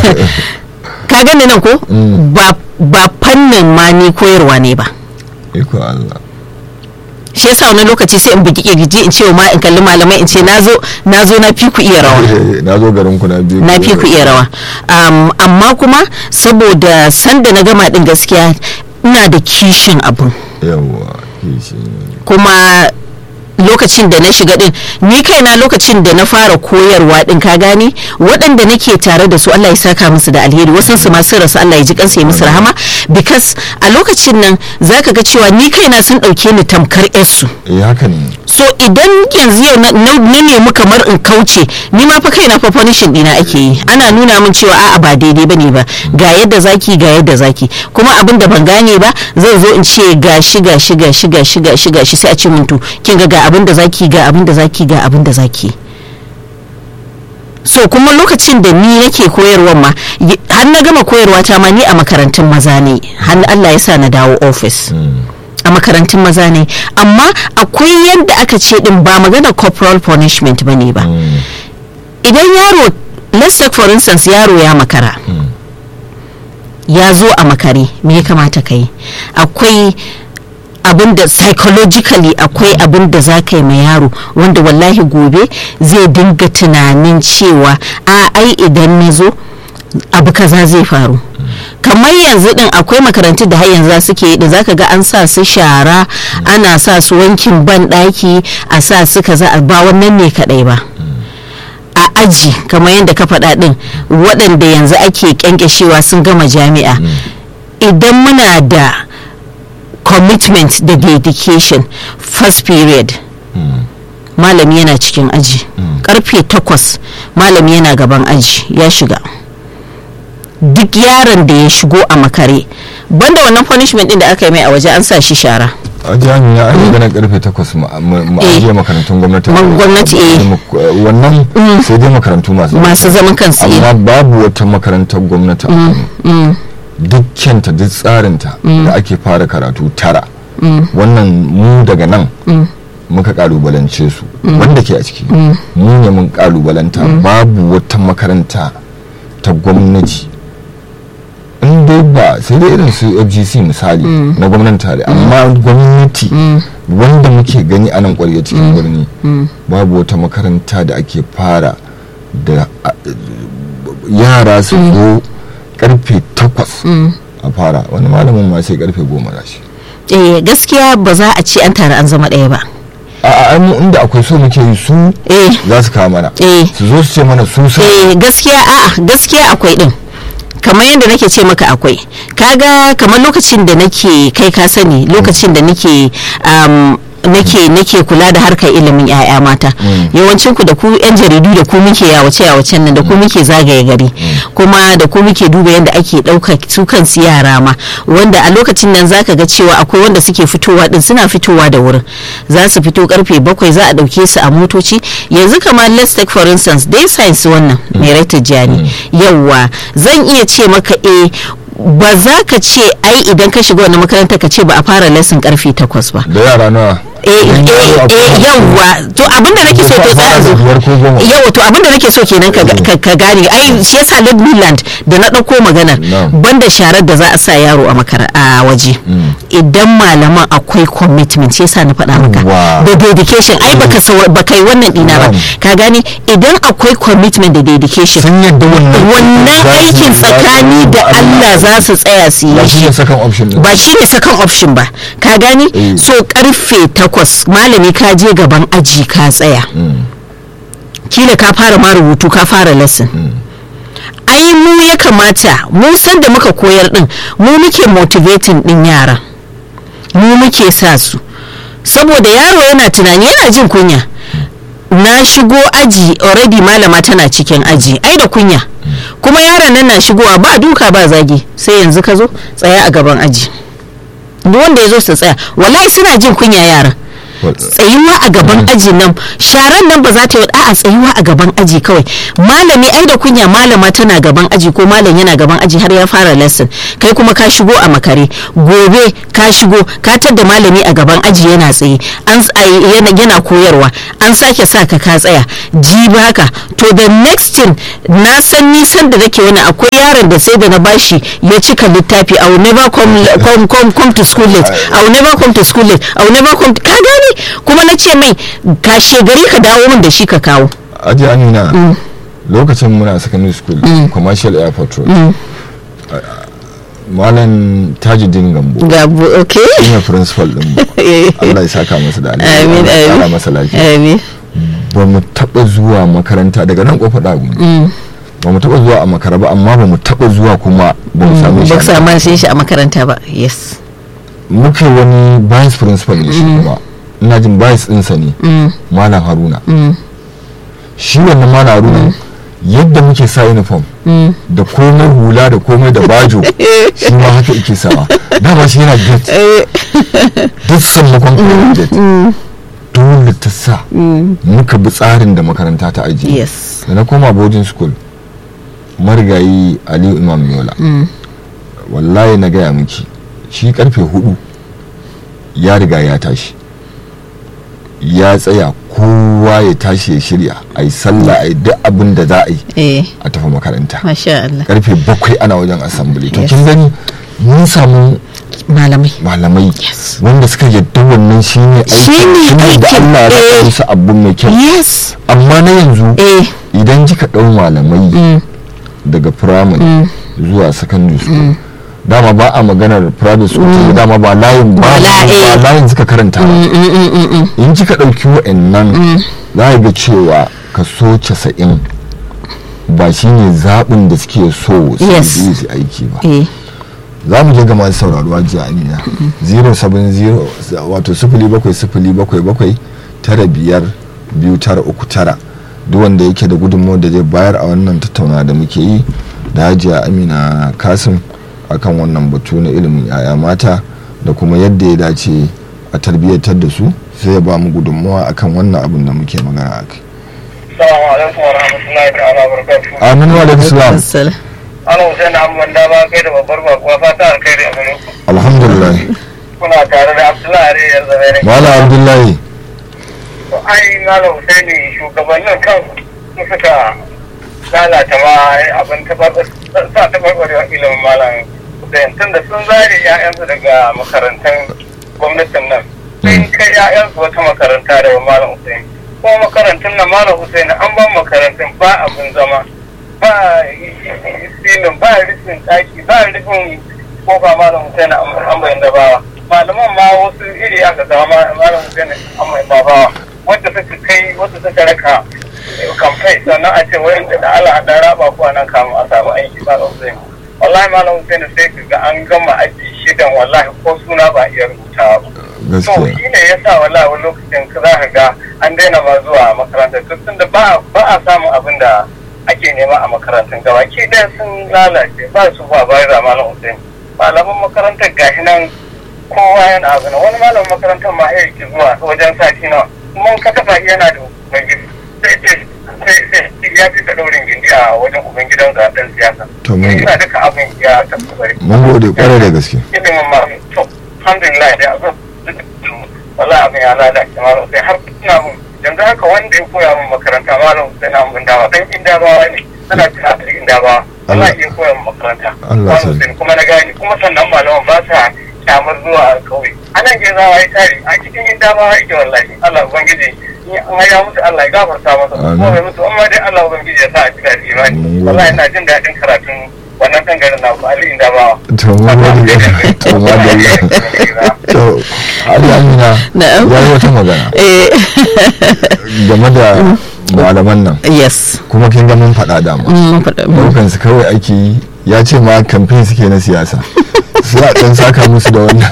ka gani nan ko ba ba fannin ma ni koyarwa ne ba iko Allah shi yasa wani lokaci sai in bugi kirji in ce wa ma in kalli malamai in ce nazo nazo na fi ku iya rawa na zo garin ku na biyu na fi ku iya rawa um, amma kuma saboda sanda na gama din gaskiya ina da kishin abun yawa kishi kuma lokacin da na shiga din ni kaina lokacin da na fara koyarwa din ka gane waɗanda nake tare da su Allah ya saka musu da alheri wasan su masu rasu Allah ya ji kansu ya musu rahama because a lokacin nan zaka ga cewa ni kaina sun ɗauke ni tamkar yarsu eh haka ne so idan yanzu yau na na nemi kamar in kauce ni ma fa kaina fa punishing dina ake yi ana nuna min cewa a'a ba daidai bane ba ga yadda zaki ga yadda zaki kuma abin da ban gane ba zan zo in ce gashi gashi gashi gashi gashi gashi sai a ce min to kin ga ga abin da zaki ga abin da zaki ga abin da zaki so kuma lokacin da ni nake koyarwa ma y- har na gama koyarwa ta ma ni a makarantun maza ne har Allah ya sa na dawo office a makarantun maza ne amma akwai yadda aka ce din ba magana corporal punishment ba ne ba idan yaro let's take for instance yaro ya makara ya zo a makare me ya kamata ka yi akwai abin da psychologically akwai abin da za ka yi ma yaro wanda wallahi gobe zai dinga tunanin cewa a ai idan na zo abu kaza zai faru kamar yanzu din akwai makarantu da har yanzu suke yi da zaka ga an sa su shara ana sa su wankin ban daki a sa su kaza ba wannan ne kadai ba a aji kamar yadda ka faɗa ɗin waɗanda yanzu ake kyankyashewa sun gama jami'a idan muna da commitment da dedication first period malami yana cikin aji karfe takwas malami yana gaban aji ya shiga duk yaron da ya shigo a makare banda wannan punishment din da aka yi mai a waje an sa shi shara a jami'a an yi ganin karfe takwas mu Eh. ajiye makarantun gwamnati Ma- gwamnati, eh. wannan sai dai makarantu masu masu zaman kansu eh. amma babu wata makarantar gwamnati a Kano dukkanta duk tsarinta da ake fara karatu tara wannan mu daga nan muka kalubalance su wanda ke a ciki mu ne mun kalubalanta babu wata makaranta ta gwamnati in dai ba sai dai irin su fgc misali na gwamnati tare amma gwamnati wanda muke gani a nan kwarya cikin birni babu wata makaranta da ake fara da a- yara su zo karfe takwas a fara wani malamin ma sai karfe goma da shi eh gaskiya ba za a ce an tare an zama ɗaya ba a a mu inda akwai so muke yi su eh za su kawo mana eh su zo su ce mana su sun eh gaskiya a'a gaskiya akwai din kamar yadda nake ce maka akwai kaga kamar lokacin da nake kai ka sani lokacin da nake um, nake nake kula da harkar ilimin 'ya'ya mata yawancin ku da ku yan jaridu da ku muke yawace yawacen nan da ku muke zagaye gari kuma da ku muke duba yadda ake ɗauka su kansu yara ma wanda a lokacin nan zaka ga cewa akwai wanda suke fitowa din suna fitowa da wurin za su fito karfe bakwai za a ɗauke su a motoci yanzu kamar let's take for instance dai science wannan mai raita jani yawwa zan iya ce maka eh ba za ka ce ai idan ka shiga wani makaranta ka ce ba a fara lesson karfe takwas ba da yara nawa eh Idan eh yaro akwai- eh yawwa to abinda nake so to Ko tsaya fara da zo biyar ko goma. yawa to abinda nake so kenan ka ka- ka gane ai shi yasa Lord Midland da na dauko maganar Na'am. banda sharar da za a sa yaro a makara a waje idan malaman akwai commitment shi yasa na faɗa maka Wow. da dedication ai baka sawa- baka yi wannan dina ba Na'am. ka gane idan akwai commitment da dedication sun yadda wannan wannan za su- aikin za su- tsakani da Allah za su tsaya su ba yi shi shi ne second option din ba shi ne second option ba ka gani Eh. so karfe takwas malami ka je gaban aji ka tsaya kila ka fara ma rubutu ka fara lesson ai mu ya kamata mu san da muka koyar din mu muke motivating din yara mu muke sa su saboda yaro yana tunani yana jin kunya na shigo aji already malama tana cikin aji ai da kunya kuma yaron nan na shigowa ba duka ba zagi sai yanzu ka zo tsaya a gaban aji duk wanda ya zo su tsaya wallahi suna jin kunya yaran Well, tsayuwa a gaban aji nan sharan nan ba za ta yi a'a tsayuwa a gaban aji kawai malami ai da kunya malama tana gaban aji ko malam yana gaban aji har ya fara lesson kai kuma ka shigo a makare gobe ka shigo ka tadda malami a gaban aji yana tsaye an s- ai, yana, yana koyarwa an sake sa ka ka tsaya jibi haka to the next thing na san nisan da nake wani akwai yaron da sai da na bashi ya cika littafi I will never come, come, come, come to school late I will never come to school late I will never come to, ka gane kuma na ce mai kashe gari ka dawo min da shi ka kawo aji amina lokacin muna secondary school commercial airport road malam tajuddin gambo ga bu- okay shine principal din mu Allah ya saka masa da alheri amin Allah ya kara amin masa lafiya amin ba mu taba zuwa makaranta daga nan kofa dagu ba mu taba zuwa a makara ba amma ba mu taba zuwa kuma ba mu same shi ba a ku samu shi shi a makaranta ba yes muka yi wani vice principal ne shi kuma ina jin vice ɗinsa ne malam haruna shi wannan malam haruna yadda muke sa uniform da komai hula da komai da bajo shi ma haka yake sawa dama shi yana gate duk sammakon kuma gate dole ta sa muka bi tsarin da makaranta ta ajiye yes da na koma boarding school marigayi aliyu imam yola wallahi na gaya miki shi karfe hudu ya riga ya tashi ya tsaya kowa ya tashi ya shirya a yi sallah a yi duk abin da za a yi eh a tafi makaranta masha Allah karfe bakwai ana wajen assembly to Yes. kin gani mun samu malamai malamai Yes. wanda suka yadda wannan shine Shine aikin shine da aikin, Allah ya eh. raka musu abu mai kyau yes amma na yanzu eh idan kika ɗau malamai daga primary zuwa secondary school dama ba a maganar private school tunda dama ba layin ba Ba la- ba layin suka karanta ba in kika ɗauki wa'annan za a ga cewa kaso casa'in ba shine zaɓin da suke so su Yes. yi su aiki ba eh za mu je ga masu sauraro a jiya amina 070 wato sifili bakwai sifili bakwai bakwai tara biyar biyu tara uku tara duk wanda yake da gudunmawar da zai bayar a wannan tattauna da muke yi da hajiya amina kasim akan wannan batu na ilimin yaya mata da kuma yadda ya dace a tarbiyyatar da su sai ya ba mu gudunmawa akan wannan abin da muke magana a kai Assalamu alaikum wa rahmatullahi ta'ala wa barakatuhu. amin wa alaikum salam Assalam. Ana Hussein Ahmad da ba kai da babbar bakuwa fata alkhairi a gare ku. alhamdulillah Kuna tare da Abdullahi Ari yanzu ne. malam abdullahi To ai Malam Hussein shugabannin kan su suka lalata ma abin tabar sa tabarbarewa ilimin Malam Hussein tunda sun zare 'ya'yansu daga makarantun gwamnatin nan. Sun kai 'ya'yansu wata makaranta da Malam Hussein. Kuma makarantun nan Malam Hussein an ban makarantun ba abin zama. ba silin ba rufin ɗaki ba rufin kofa malam Hussein an bayan da bawa malaman ma wasu iri aka zama malam Hussein an bayan da bawa wanda suka kai wanda suka raka kamfai sannan a ce wayan da Allah da raba ko nan kamun a samu aiki malam Hussein wallahi malam Hussein sai ka ga an gama aji shidan wallahi ko suna ba iya rubutawa ba to gaskiya shi ne ya sa wallahi wani lokacin ka za ka ga an daina ma zuwa makaranta duk tunda ba ba a samun abin da ake nema a makarantun gaba ki ɗaya sun lalace ba su ba bayan da malam Hussein malaman makarantar gashi nan kowa yana abu na wani malamin makarantar ma ya ki zuwa wajen sati nawa kuma ka tafa yana da ubangiji sai ce sai sai ya fi ta daurin gindi a wajen ubangidan ga dan siyasa To mun- ina duka abin ya tabbata mun gode kwarai da gaske ilimin ma to alhamdulillah da abin wallahi abin ya lalace malam sai har ina mun yanzu haka wanda ya koya min makaranta malam sai na mun dawa dan inda bawa ne ana tuna da inda bawa wallahi ya koya min makaranta Allah malam sarki. sai kuma na gani kuma sannan malaman ba sa kyamar zuwa kauye anan ke zawa ya tare a cikin inda bawa yake wallahi Allah ubangiji in an ya mutu Allah ya gafarta masa Amin. ko bai mutu amma dai Allah ubangiji ya sa a cika da imani Mun gode. wallahi ina jin daɗin karatun wannan tangarin na ku Ali inda bawa to mun gode to madalla to Ali Amina Na'am. ya yi wata magana eh game da malaman nan yes kuma kin ga mun faɗa dama Mm, faɗa- mm. daukan su kawai ake yi ya ce ma kamfen suke na siyasa su a ɗan saka musu da wannan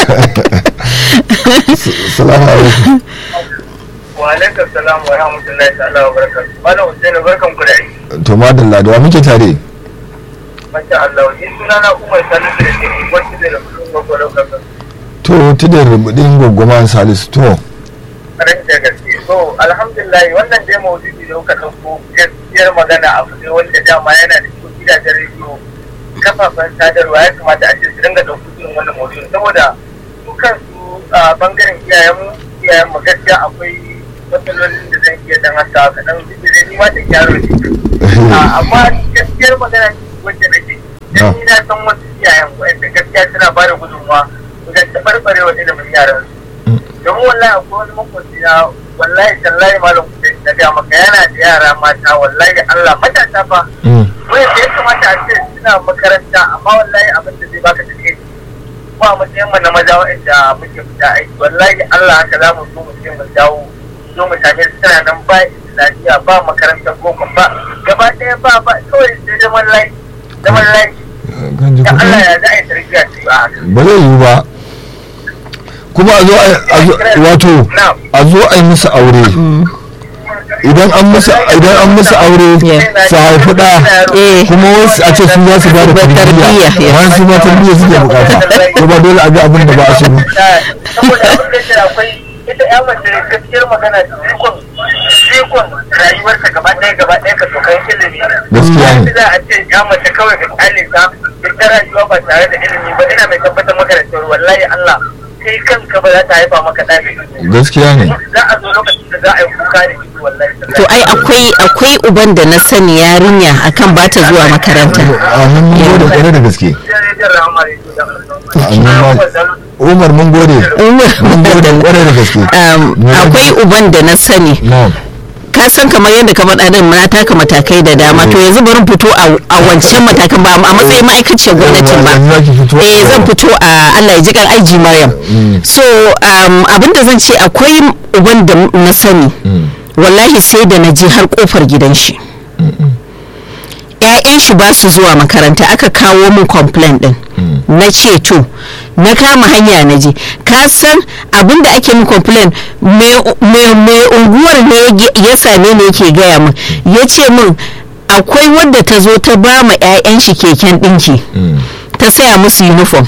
salamu alaikum wa alaikum salam wa rahmatullahi ta'ala wa barakatuh malam Hussein barkan ku da aiki to madalla da wa muke tare masha Allah ni suna na Umar Salisu da ke wacce da rubutun gwagwaro kasa to tudun rubutun gwaggwama salisu to Ƙarar da gaske. So, alhamdulillah wannan dai maudu'i da kuka ɗauko gaskiyar magana abu ne wanda dama yana da cikin gidajen rediyo kafafen sadarwa ya kamata a ce su dinga ɗauko irin wannan maudu'i saboda su kansu a bangaren iyayenmu iyayenmu gaskiya akwai matsalolin da zan iya dan haka kaɗan duk da ni ma da gyaro ne. Ah, Amma gaskiyar magana wacce nake dan ni na san wasu iyayen wanda gaskiya suna ba da gudunmawa wajen taɓarɓarewa ilimin yaran su. domin wallahi akwai wani makwabci na wallahi tallahi malam kuɗi na gaya maka yana da yara mata wallahi Allah matasa fa wanda ya kamata a ce suna makaranta amma wallahi abin da zai baka take ko a matsayin mu na maza wa'anda muke fita aiki wallahi Allah haka za mu zo mu je mu dawo zo mu same su suna nan ba islamiyya ba makarantar boko ba gaba ɗaya ba ba kawai sai zaman layi zaman layi kan ji da kuɗi Allah ya za a yi tarbiyya su a haka ba zai yiwu ba kuma a zo a- a zo- wato na'am a zo a yi musu aure idan an musu idan an musu aure Yeah. su haifi ɗa Eh. kuma wasu a ce su za su ba da Ba tarbiyya, tarbiyya yeah. bayan su ma tarbiyya suke bukata ko ba dole a ga abin da ba a so ba saboda abin da yake akwai ita ya mace gaskiyar magana jikon jikon rayuwarta gaba ɗaya gaba ɗaya ka tokan ilimi Gaskiya ne. Ba za a ce ya mace kawai ka kyale ta ita rayuwa ba tare da ilimi ba ina mai tabbatar maka da cewa wallahi Allah kai kanka ba za ta haifa maka ɗa mai ilimi gaskiya ne za a zo lokacin da za a yi kuka da shi wallahi to ai akwai akwai uban da na sani yarinya akan ba ta zuwa makaranta a mun gode kwarai da gaske umar mun gode mun gode kwarai da gaske Um, akwai uban da na sani na'am ka san kamar yadda ka faɗa din na taka matakai da dama to yanzu bari fito a a wancan matakan ba a matsayin ma'aikaciyar gwamnatin ba Yanzu zaki fito eh zan fito a Allah ya ji kan aiji Maryam so um, abinda zan ce akwai uban da na sani wallahi sai da na je har kofar gidan shi ‘ya'yan shi ba su zuwa makaranta aka kawo min complaint din na ce to na kama hanya na je ka san abin da ake min complaint mai unguwar ne ya same ni yake gaya min ya ce min akwai wadda ta zo ta ba ma 'ya'yan shi keken ɗinki ta saya musu uniform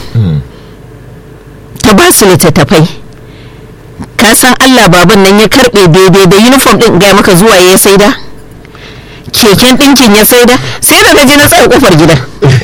ta ba su littattafai ka san allah baban nan ya karbe daidai da uniform din gaya maka zuwa ya saida keken ɗinkin ya saida sai da je na tsaye kofar gidan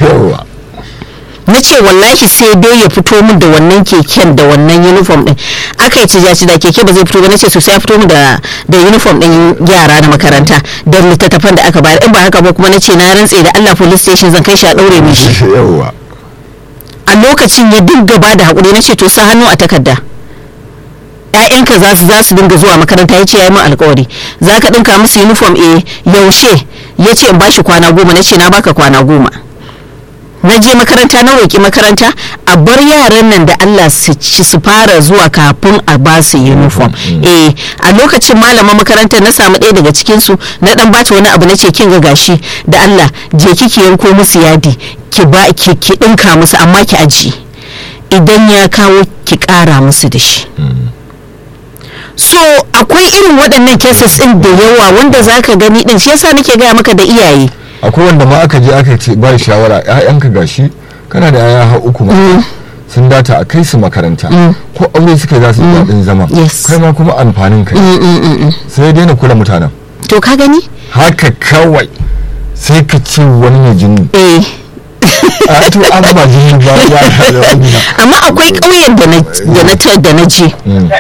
na ce wallahi sai dai ya fito min da wannan keken da wannan uniform din aka yi cija da keke ba zai fito ba na ce sosai ya fito min da da uniform din yara na makaranta da littattafan da aka bayar in ba haka ba kuma na ce na rantse da Allah police station zan kai shi a daure mishi a lokacin ya dinga ba da hakuri na ce to sa hannu a takarda ƴaƴanka za su za su dinga zuwa makaranta ya ce ya yi min alkawari za ka ɗinka musu uniform eh yaushe ya ce in bashi kwana goma na ce na baka kwana goma na je makaranta na roƙi makaranta a bar yaran nan da Allah su ci su fara zuwa kafin a ba su uniform eh a lokacin malaman makarantar na samu ɗaya daga cikin su na dan bata wani abu na ce kin ga gashi da Allah je kiki yanko musu yadi ki ba ki ki dinka musu amma ki aji idan ya kawo ki ƙara musu da shi so akwai irin waɗannan cases ɗin da yawa wanda zaka gani ɗin shi yasa nake gaya maka da iyaye akwai wanda ma aka je aka ce ba shawara ƴaƴanka gashi kana da yaya har uku ma sun data a kai su makaranta ko aure suka za su yi daɗin zama kai ma kuma amfanin kai sai daina kula mutanen to ka gani haka kawai sai ka ce wani ne jini eh a to an ba jini ba ya amma akwai ƙauyen da na da na ta da na je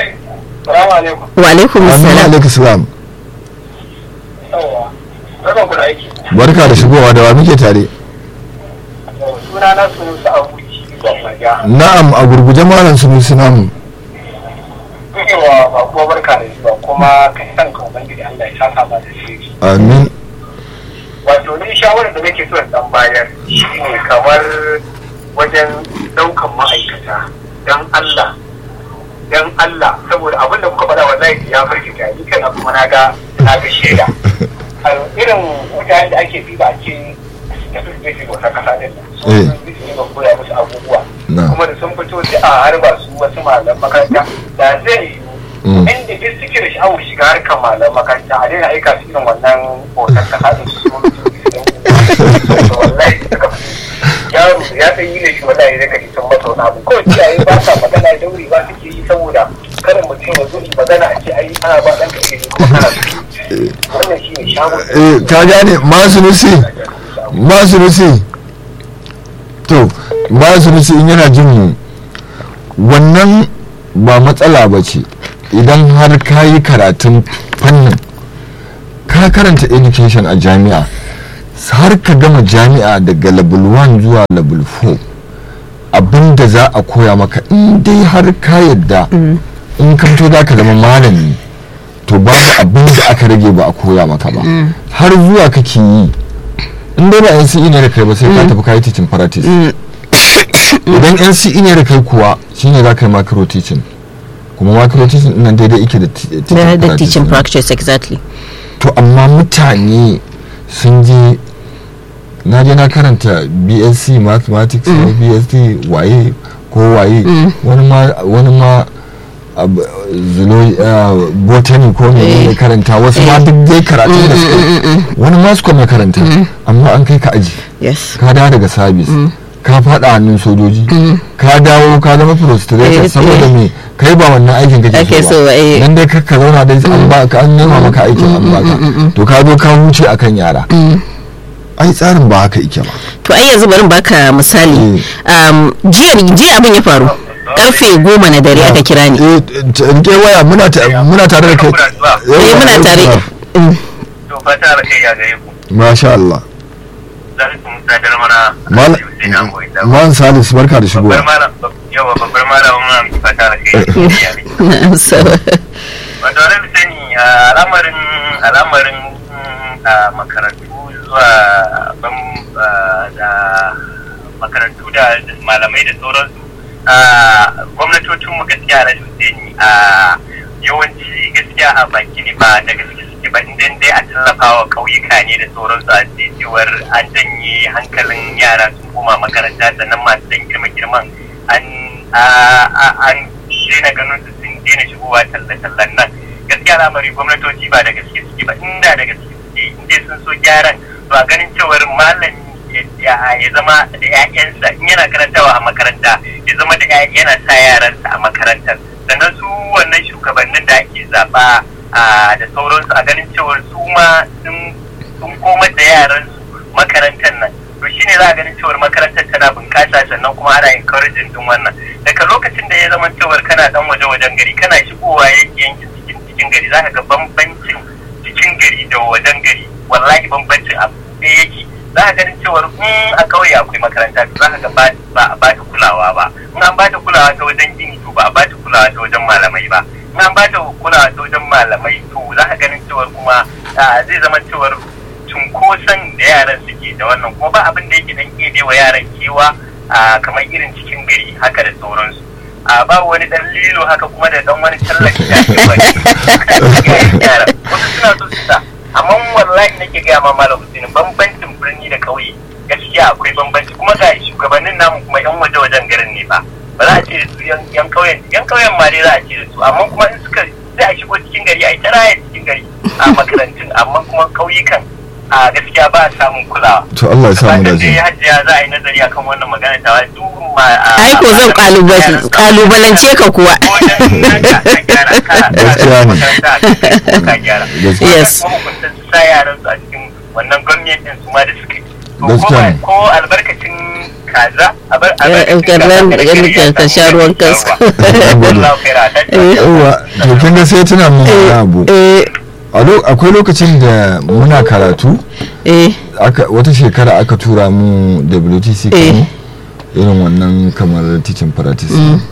wa alaikum salam alaikum salam barka da shigowa da wa muke tare na'am a gurguje malam su musu namu yawa ba kuma barka da zuwa kuma kai san ka ubangiji Allah ya saka ba da shi amin wato ni shawarar da nake so in dan bayar shine kamar wajen daukan ma'aikata dan Allah dan Allah saboda abin da kuka faɗa wallahi ya firgita ni kan kuma na ga na ga shaida irin mutanen da ake bi ba ce da su zai wata kasa din su ne ba koya musu abubuwa kuma da sun fito sai a harba su wasu malam makaranta da zai inda duk suke da sha'awar shiga harkar malam makaranta a daina aika su irin wannan hoton kasa din su kuma wallahi suka yaro ya san yi ne shi wallahi zai kaji sun masa wani abu kawai iyaye ba sa magana dauri ba suke yi saboda kada mutum ya zo ba magana a ce ai ana ba ɗan ka ilimi kuma kana wannan shi ne shagon eh ka gane masu nusi masu nusi to masu nusi in yana jin mu wannan ba matsala ba ce idan har ka yi karatun fannin ka karanta education a jami'a har ka gama jami'a daga level 1 zuwa level 4 abinda za a koya maka in dai har ka yadda in ka fito za ka zama malami to babu abin da aka rage ba a koya maka ba har zuwa kake yi in dai ba NCE ne da kai ba sai ka tafi kayi teaching practice idan NCE ne da kai kuwa shine za ka yi macro teaching kuma macro teaching ɗin nan daidai ike da ti- teaching da teaching ne. practice exactly to amma mutane sun je na je na karanta bsc mathematics ko bsc waye ko waye wani ma wani ma ab- zulo- ah, botany ko ne ne karanta wasu ma duk dai karatu da suka yi. wani ma su kuma karanta amma an kai ka aji yes ka dawo daga sabis ka fada hannun sojoji ka dawo ka zama Eh, frustrated saboda eh. me kai ba wannan aikin Ake kake so so ba, ba eh. dan dai ka ka zauna dai an ba ka an nema maka aikin an baka to ka zo ka huce akan yara ai tsarin ba haka yake ba to ai yanzu bari in baka misali um, jiya jiya abin ya faru karfe goma na dare aka kira ni eh t- rike waya muna ta- muna tare da kai eh muna tare Mm. to fata da kai ya gare ku masha Allah za ku musadar mana Mal- man salisu barka da babbar shigowa malam yawa babbar malam muna miki fata da kai ya ne Na so. wato wani sani a al'amarin al'amarin a makarantu zuwa ban da makarantu da malamai da sauransu a gwamnatocinmu gaskiya na Hussaini a yawanci gaskiya a baki ne ba da gaske suke ba idan dai a tallafa wa ƙauyuka ne da sauransu a ce cewar an janye hankalin yara sun koma makaranta sannan masu dan girma girman an an daina ganin su sun daina shigowa talle-tallen nan gaskiya lamari gwamnatoci ba da gaske suke ba inda da gaske suke inda sun so gyaran to a ganin cewar malami ya ya zama da 'ya'yansa in yana karantawa a makaranta ya zama da 'ya'ya- yana sa yaransa a makarantar sannan su wannan shugabannin da ake zaɓa a da sauransu a ganin cewar su ma sun sun komar da yaransu makarantar nan to shine za a ganin cewar makarantar tana bunƙasa sannan kuma ana encouraging din wannan daga lokacin da ya zama cewar kana dan waje wajen gari kana shigowa yanki yankin cikin cikin gari zaka ga bambancin cikin gari da wajen gari wallahi bambancin abu ɗaya yake za ka ganin cewar in a ƙauye akwai makaranta to za ka ga ba ba a ba ta kulawa ba in an ba ta kulawa ta wajen gini to ba a ba ta kulawa ta wajen malamai ba in an ba ta kulawa ta wajen malamai to za ka ganin cewar kuma ah, zai zama cewar cunkoson da yaran suke da wannan kuma ba abin da yake dan kebe wa yaran kewa a kamar irin cikin gari haka da sauransu a ba wani dan lilo haka kuma da dan wani tallafi da ake wani yara wasu suna so su sa amma wallahi nake gaya ma malam Hussein bambancin birni da ƙauye gaskiya akwai bambanci kuma ga shugabannin namu kuma yan waje wajen garin ne ba ba za a ce da su yan yan ƙauyen yan ƙauyen ma dai za a ce da su amma kuma in suka sai a shigo cikin gari a yi ta raya cikin gari a makarantun amma kuma ƙauyukan a gaskiya ba a samun kulawa to Allah ya samu Fatan dace dai hajiya za a yi nazari akan wannan magana ta duk ma a- ai ko zan kalubal- kalubalance ka kuwa wajen naka ka gyara ka- Gaskiya ne. ka- ka gyara Gaskiya. Yes. kuma hukuntar su sa yaran su a cikin wannan gwamnatin su ma da suka yi To Gaskiya kuma ne. ko albarkacin kaza abar- Eh, albarkacin ka kaza ran- kada kare ya ka sha samu ruwan ya kaska. sha ruwa. Wallahu khaira. Eh. yawa to kin ga sai tuna mun wani abu eh a lo- akwai lokacin da muna karatu eh aka wata shekara aka tura mu WTC Eh. Kano irin wannan kamar teaching practice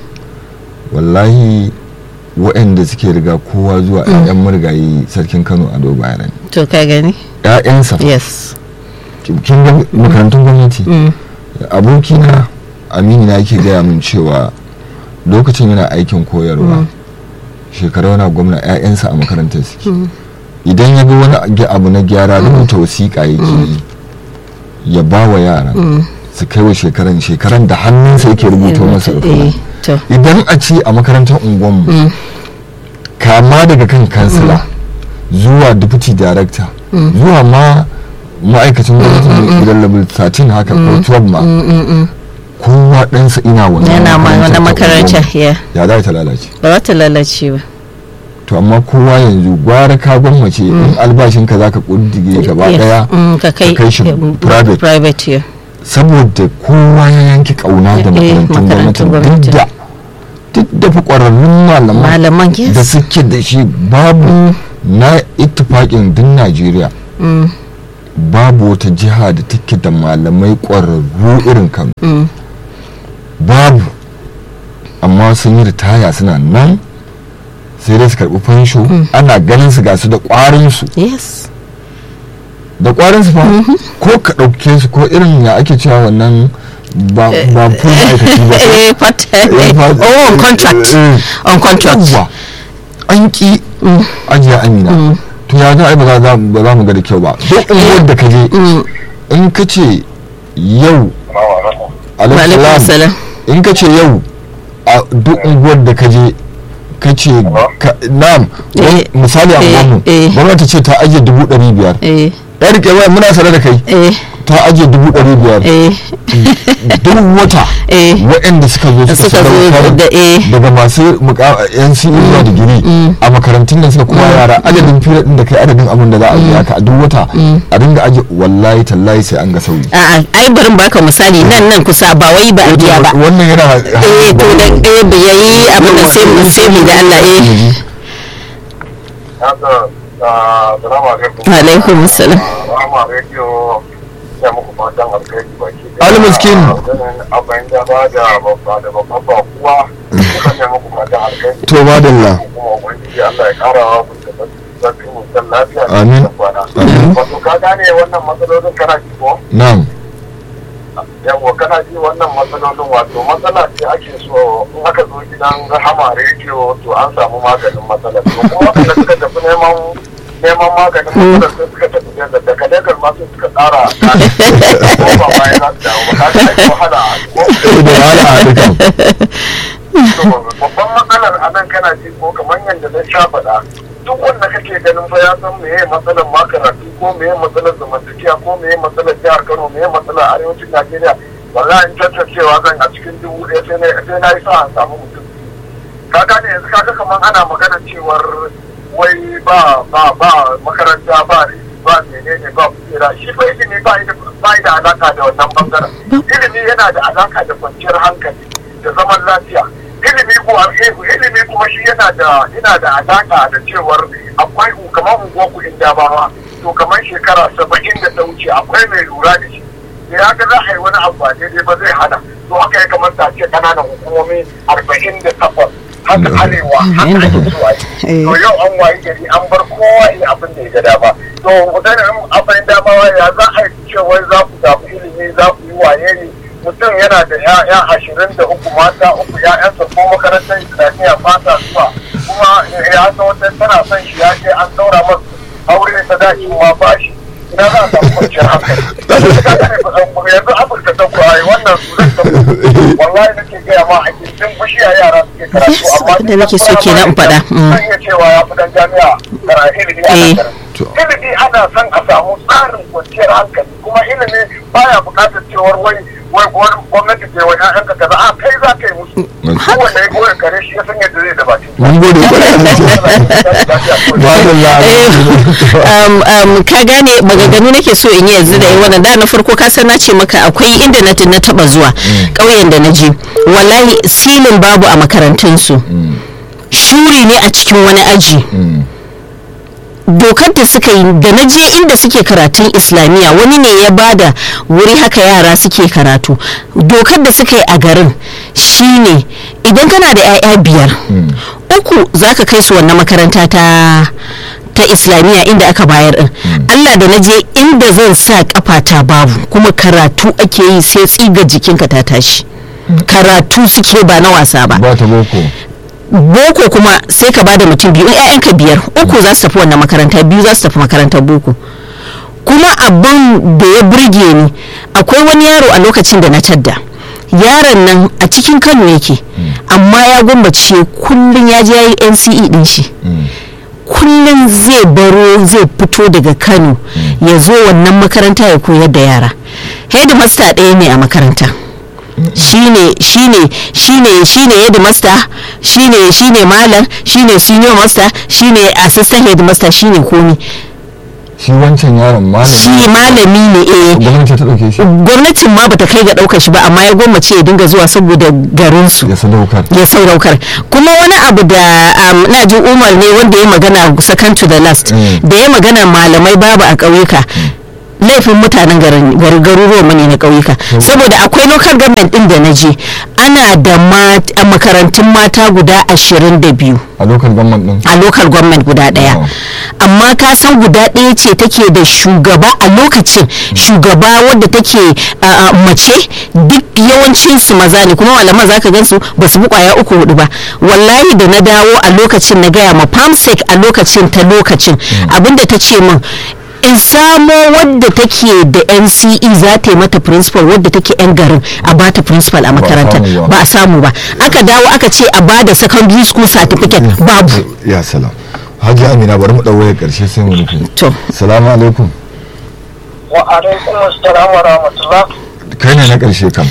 wallahi waɗanda suke riga kowa zuwa 'ya'yan murgayi sarkin Kano a bayanan to ka gani 'ya'yansa yes kin ga makarantun gwamnati Mm. abokina amini na yake gaya min cewa lokacin yana aikin koyarwa shekaru yana gwamna 'ya'yansa a makarantar suke idan ya ga wani ag- abu na gyara rubuta wasiƙa yake yi ya ba wa yara su kai wa shekaran shekaran da hannunsa yake rubuta masa eh rubutu to idan a ce a makarantar unguwanmu kama daga kan kansila zuwa deputy director zuwa ma ma'aikacin gwamnati mai idan level 13 haka ko 12 ma kowa ɗansa ina wannan yana ma wani ta makaranta unguwanmu. ya ya za ta lalace ba za ta lalace ba to amma kowa yanzu gwara ka gwammace in albashinka za ka ƙuddige gaba ɗaya Mm, ka kai ka kai shi mm, private private yeah. saboda kowa ya yanke kauna da Eh, makarantun makarantun gwamnati gwamnati. duk da duk da fi ƙwararrun malaman malaman yes da suke da shi babu na ittifaƙin duk najeriya Mm, babu wata jiha da take da malamai ƙwararru irin kano mm. babu amma sun yi ritaya suna nan sai dai su karɓi fansho ana ganin su ga su da ƙwarinsu yes da ƙwarinsu fa ko ka ɗauke su ko irin ya ake cewa wannan ba ba full ma'aikaci ba ko eh part Eh, part- oh on contract eh, on contract yawwa an ki ajiya amina to ya ga ai ba za ba za mu ga da kyau ba duk unguwar da ka je in ka ce yau alaikum alaikum salam in ka ce yau a duk unguwar da ka je ka ce ka- na'am wani- Eh, misali a eh, gwamnu eh. gwamnati ce ta ajiye dubu ɗari biyar eh ya rike waya muna sanar da kai eh ta ajiye dubu ɗari biyar eh duk wata Eh. waɗanda suka zo suka Suka zo sadaukar da- eh. daga masu muka- yan CE zuwa digiri a makarantun nan suka kuma yara adadin fira ɗin da kai adadin abin da za a biya ka a duk wata a dinga aje wallahi tallahi sai an ga sauyi a'a ai barin baka misali nan nan kusa ba wai ba a biya ba wannan yana eh to da eh ba yayi abin da sai mu sai mu da Allah eh haka salamu alaikum alaikum salam rama rediyo ya muku fatan alkhairi baki Ali miskin. abin da ba da babba da babban bakuwa suka ne muku fatan alkhairi to madalla kuma ubangiji Allah ya kara wa mu da zafin mutan lafiya da Amin. nisan kwana Amin. wato ka gane wannan matsalolin kana ji ko na'am yawa kana ji wannan matsalolin wato matsala ce ake so in aka zo gidan rahama rediyo to an samu maganin matsalar to kuma waɗanda suka tafi neman neman maganin matsalar sai suka tafi da daga legas ma sai suka tsara ko ba ma ya za su dawo ba ka ga ai wahala ko da wahala a dukan babban matsalar a nan kana ji ko kamar yadda na sha faɗa duk wanda kake ganin fa ya san meye matsalar makaratu ko meye matsalar zamantakewa ko meye matsalar jihar Kano meye matsalar arewacin Najeriya wallahi in tantancewa zan a cikin dubu ɗaya sai na sai na yi sa an samu mutum ka gane yanzu kaga kamar ana magana cewar wai ba ba ba makaranta ba ba menene ba kujera shi fa ilimi ba da ba da alaka da wannan bangaren ilimi yana da alaka da kwanciyar hankali da zaman lafiya ilimi ko ilimi kuma shi yana da yana da alaka da cewar akwai kamar unguwar ku inda ba to kamar shekara saba'in da ta wuce akwai mai lura da shi da ya ga za a yi wani abu ba daidai ba zai hana to haka ya kamata a ce kananan hukumomi arba'in da takwas haka arewa haka ake so a yi to yau an wayi gari an bar kowa yi abin da ya ga dama to mutanen abin dama ya za a yi cewa za ku zaɓi ilimi za ku yi waye ne mutum yana da ya'ya ashirin da uku mata uku ya'yansa ko makarantar islamiyya fata zuwa kuma ya san wata tana son shi ya ce an daura masa aure ta dace ma ba shi ina za a samu kwanciyar hankali yanzu afirka ta kuwa wannan su wallahi nake gaya ma a gindin bishiya yara suke karatu amma da nake so kenan in faɗa zan iya cewa ya fi dan jami'a karatu ilimi ana karatu ilimi ana son a samu tsarin kwanciyar hankali kuma ilimi baya buƙatar cewar wai wai gwamnati ce wai ƴaƴanka kaza a kai za ka yi musu kowanne ya goyon kare shi ya san yadda zai da baki mun gode ka gane maganganu nake so in yi yanzu da yi wannan da na farko ka san na ce maka akwai inda na na taba zuwa ƙauyen da na je wallahi silin babu a makarantunsu shuri ne a cikin wani aji dokar da suka yi da na je inda suke karatun islamiyya wani ne ya bada wuri haka yara suke karatu dokar da suka yi a garin shine idan kana da 'ya'ya biyar uku za ka kai su wannan makaranta ta ta islamiyya inda aka bayar din allah da na je inda zan sa kafata babu kuma karatu ake yi sai tsiga jikinka ta tashi karatu suke ba na wasa ba ba ta boko boko kuma sai ka bada mutum biyu ƴaƴanka biyar uku za su tafi wannan makaranta biyu za su tafi makarantar boko kuma abin da ya burge ni akwai wani yaro a lokacin da na tadda yaron nan a cikin kano yake amma ya gwambace kullum ya je ya yi nce din shi kullum zai baro zai fito daga kano ya zo wannan makaranta ya koyar da yara headmaster ɗaya ne a makaranta shine shine shine shine headmaster shine shine malam shine senior master shine assistant headmaster shine komi shi wancan yaron malami shi malami ne eh gwamnati ta dauke shi gwamnatin ma bata kai ga daukar shi ba amma ya gwammace ya dinga zuwa saboda garin su ya sadaukar ya sauraukar kuma wani abu da um, na ji umar ne wanda ya magana second to the last Mm. da ya magana malamai babu a ƙauyuka laifin mutanen garin gar- garuruwan mu ne na ƙauyuka saboda akwai local government din da na je ana da mat- a makarantun mata guda ashirin da biyu a local government din a local government guda daya Wow. amma ka san guda ɗaya ce take da shugaba a lokacin shugaba wadda take a, a, mace duk yawancin su maza ne kuma malaman zaka gan su ba su bi kwaya uku hudu ba wallahi da na dawo a lokacin na gaya ma famsec a lokacin ta lokacin abinda ta ce min in samo wadda take da nce za ta yi mata principal wadda take yan garin a bata principal a makarantar samu ba. ba a samu ba aka dawo aka ce a bada secondary school certificate babu ya salam hajji amina bari mu dau wayar karshe sai mu rufe to salamu alaikum wa alaikum assalam wa rahmatullah kai ne na karshe kam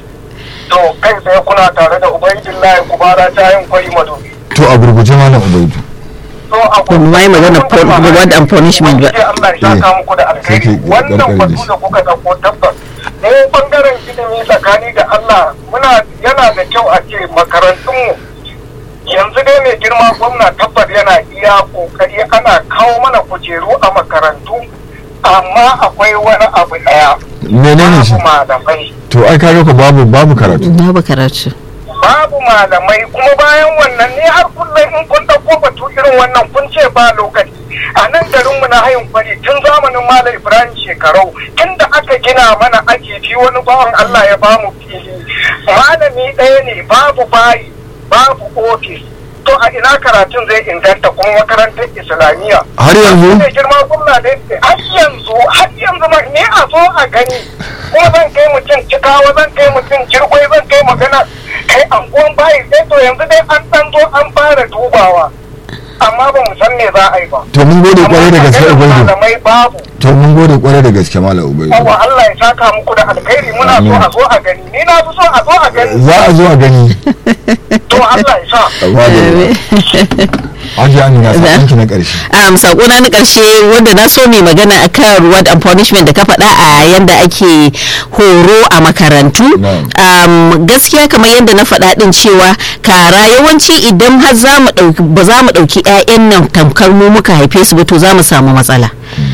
to kai tsaye kuna tare da ubaidillahi kubara ta yin kwari madobi to a gurguje malam ubaidu to a Ba mu ma yi magana pun- reward and punishment ba. Ubangiji Allah ya saka muku da alkhairi Sai ke wannan ƙarƙare da batu shi. da kuka dauko tabbas mu bangaren ilimi tsakani da Allah muna yana da kyau a ce makarantunmu yanzu dai mai girma gwamna tabbas yana iya kokari ana kawo mana kujeru a makarantu amma akwai wani abu daya menene shi babu malamai to ai kaga ko babu babu karatu babu karatu babu malamai kuma bayan wannan ne har kullum in kun ɗauko batu irin wannan kun ce ba lokaci a nan garinmu na hayin kwari tun zamanin malam ibrahim shekarau inda aka gina mana ake fi wani bawan allah ya bamu fili malami ɗaya ne babu bayi babu ofis to a ina karatun zai inganta kuma makarantar islamiyya har yanzu ne girma gwamna da yake har yanzu har yanzu ma ne a zo a gani ko zan kai mutum cikawa zan kai mutum jirgwai zan kai magana kai anguwan bayi sai to yanzu dai an dan zo an fara dubawa amma ba mu san me za a yi ba to mun gode kwarai da gaske Amma ubaidu malamai babu to mun gode kwarai da gaske malam ubaidu yawa Allah ya saka muku da alkhairi muna so a zo a gani ni na fi so a zo a gani za a zo a gani to Allah ya sa hajji amina sakonki na karshe um, sakona na karshe wanda na so mai magana akan reward and punishment da ka faɗa a yanda ake horo a makarantu um, gaskiya kamar yadda na faɗa din cewa kara yawanci idan har za mu ɗauki ba za mu ɗauki 'ya'yan nan tamkar mu muka haife su ba to za mu samu matsala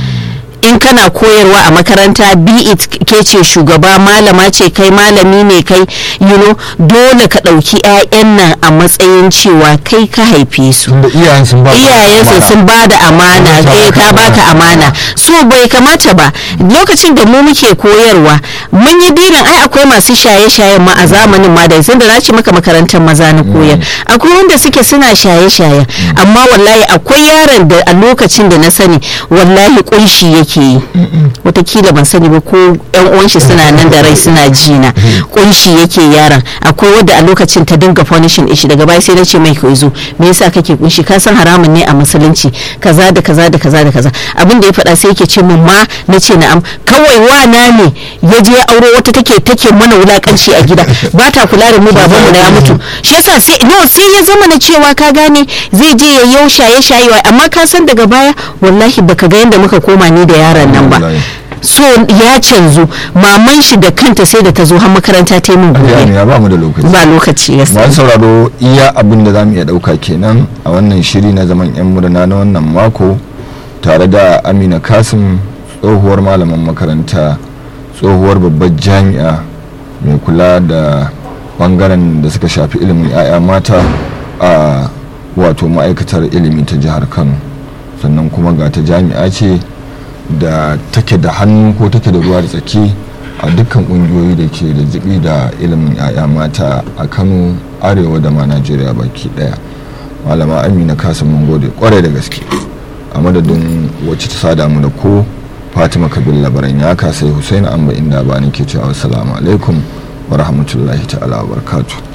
in kana koyarwa a makaranta be it ke ce shugaba malama ce kai malami ne kai you know dole ka ɗauki 'ya'yan nan a matsayin cewa kai ka haife su tunda iyayen sun ba iyayensu sun ba da amana Ta eh baka ta baka amana. amana so bai kamata ba lokacin da mu muke koyarwa mun yi dirin ai akwai masu shaye-shayen ma a zamanin ma da sun da na ce maka makarantar maza na koyar akwai wanda suke suna shaye-shaye amma wallahi akwai yaron da a lokacin da na sani wallahi kunshi yake yi watakila ban sani ba ko yan uwan shi suna nan da rai suna jina kunshi yake yaron akwai wadda a lokacin ta dinga punishing ishi daga baya sai na ce mai ka zo me yasa kake kunshi ka san haramun ne a musulunci kaza da kaza da kaza da kaza abin da ya faɗa sai yake ce min ma na ce na'am kawai wana ne ya je ya auro wata take take mana wulakanci a gida ba ta kula da mu baban mu na ya mutu shi yasa sai no sai ya zama na cewa ka gane zai je ya yau shaye shayewa amma ka san daga baya wallahi baka ga yanda muka koma ni da yaron nan ba Wallahi. so ya canzu maman shi da kanta sai da ta zo har makaranta ta yi min hajji gobe amina ba mu da lokaci ba lokaci ya masu sauraro iya abin da za mu iya ɗauka kenan a wannan shiri na zaman 'yan murna na wannan mako tare da amina kasim tsohuwar malaman makaranta tsohuwar babbar jami'a mai kula da bangaren da suka shafi ilimin 'ya'ya mata a wato ma'aikatar ilimi ta jihar kano sannan kuma ga ta jami'a ce da take da hannu ko take da ruwa da tsaki a dukkan kungiyoyi da ke da jibi da ilimin 'ya'ya mata a kano arewa da ma najeriya baki daya malama amina kasim mun gode kwarai da gaske a madadin wacce ta sada mu da ko fatima kabil labaran ya sai husaini amba inda ba ke cewa assalamu alaikum wa rahmatullahi ta'ala wa barakatuh